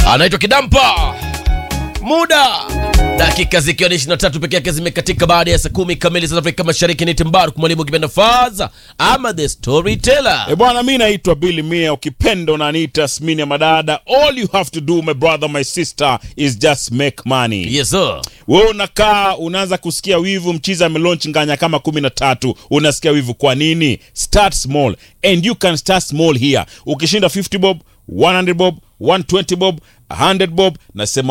anaitwa Kidampa. Muda dakika zikiwa ni 23 peke yake zimekatika baada ya saa kumi kamili za Afrika Mashariki. Ni Timbaru mwalimu kipenda Faza ama the storyteller. E bwana, mi naitwa Billy Mia, ukipenda unaniita Smini ya Madada. All you have to do my brother my sister is just make money. Yes sir. Wewe unakaa unaanza kusikia wivu, mchiza amelaunch nganya kama kumi na tatu, unasikia wivu. Kwa nini? Start small and you can start small here. Ukishinda 50 bob, 100 bob, 120 bob, 100 bob, nasema